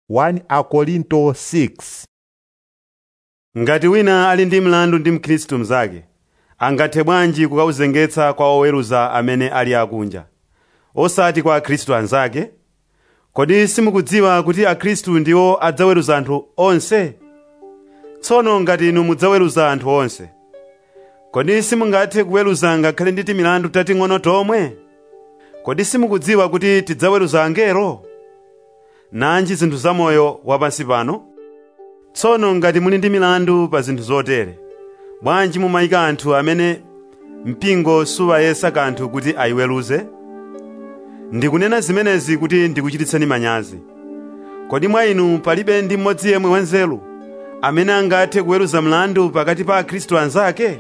1 Akorinto 6 ngati wina ali ndi mlandu ndi mkhristu mnzake angathe bwanji kukauzengetsa kwa oweruza amene ali akunja osati kwa akhristu anzake kodi simukudziwa kuti akhristu ndiwo adzaweruza anthu onse tsono ngati inu mudzaweruza anthu onse kodi simungathe kuweruza ngakhale ndi timilandu tating'ono tomwe kodi simukudziwa kuti tidzaweruza angelo nanji zinthu zamoyo wapansi pano tsono ngati muli ndi milandu pa zinthu zotere bwanji mumayika anthu amene mpingo suwayesa kanthu kuti ayiweruze ndikunena zimenezi kuti ndikuchititseni manyazi kodi mwa inu palibe ndi mmodzi yemwe wanzeru amene angathe kuweruza mlandu pakati pa akhristu anzake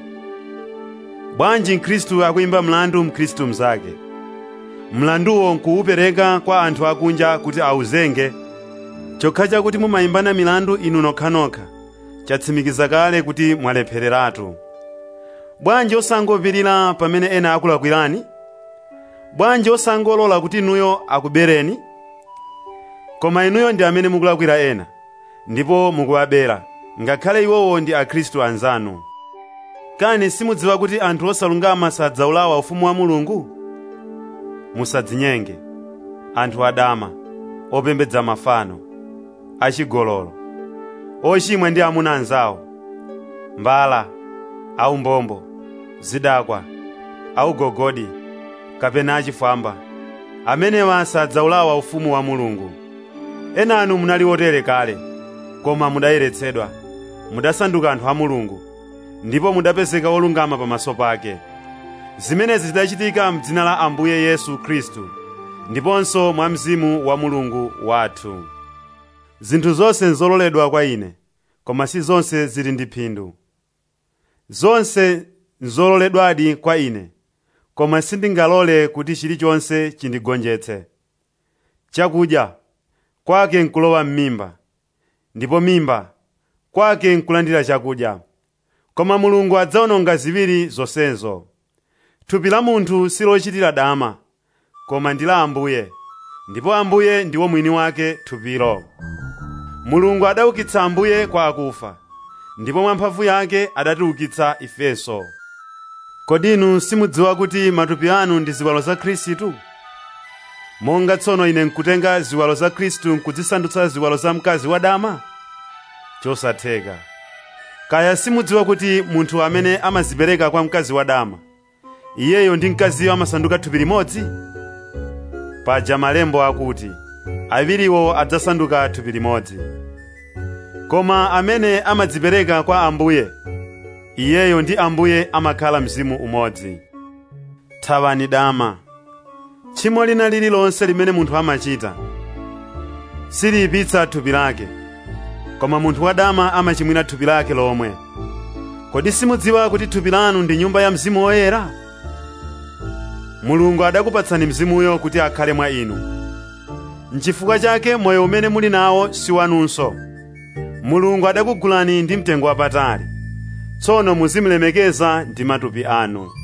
bwanji mkhristu akuyimba mlandu mkhristu mnzake mlanduwo nkuwupereka kwa anthu akunja kuti awuzenge chokha chakuti mumayimbana milandu inu nokhanokha chatsimikiza kale kuti mwalephereratu bwanji osangopirira pamene ena akulakwirani bwanji osangolola kuti inuyo akubereni koma inuyo ndi amene mukulakwira ena ndipo mukuwabera ngakhale iwowo ndi akhristu anzanu kani simudziwa kuti anthu osalungama sadzawulawa ufumu wa mulungu musadzinyenge anthu adama opembedza mafano achigololo ochimwa ndi amuna anzawo mbala aumbombo zidakwa augogodi kapena achifwamba amenewa sadzawulawa ufumu wa mulungu ena anu munali otere kale koma mudayeretsedwa mudasanduka anthu a mulungu ndipo mudapezeka olungama pamaso pake zimenezi zidachitika m'dzina la ambuye yesu khristu ndiponso mwa mzimu wa mulungu wathu zinthu zonse nzololedwa kwa ine koma si zonse zili ndi phindu zonse nzololedwadi kwa ine koma sindingalole kuti chilichonse chindigonjetse chakudya kwake nkulowa m'mimba ndipo mimba kwake nkulandira chakudya koma mulungu adzawononga ziwiri zonsezo thupi la munthu silochitira dama koma ndi la ambuye ndipo ambuye ndiwo mwini wake thupilo mulungu adaukitsa ambuye kwa akufa ndipo mwa mphamvu yake adatiukitsa ifenso kodi inu simudziwa kuti matupi anu ndi ziwalo za khristu monga tsono ine nkutenga ziwalo za khristu nkudzisandutsa ziwalo za mkazi wadama chosatheka kaya simudziwa kuti munthu amene amazipereka kwa mkazi wadama iyeyo ndi mkaziyo amasanduka thupi limodzi paja malembo akuti awiriwo adzasanduka thupi limodzi koma amene amadzipereka kwa ambuye iyeyo ndi ambuye amakhala mzimu umodzi thawani dama tchimo lina lililonse limene munthu amachita siliyipitsa thupi lake koma munthu wadama amachimwira thupi lake lomwe kodi simudziwa kuti thupi lanu ndi nyumba ya mzimu woyera mulungu adakupatsani mzimuyo kuti akhale mwa inu nchifukwa chake moyo umene muli nawo si wanunso mulungu adakugulani ndi mtengo wapatali tsono muzimulemekeza ndi matupi anu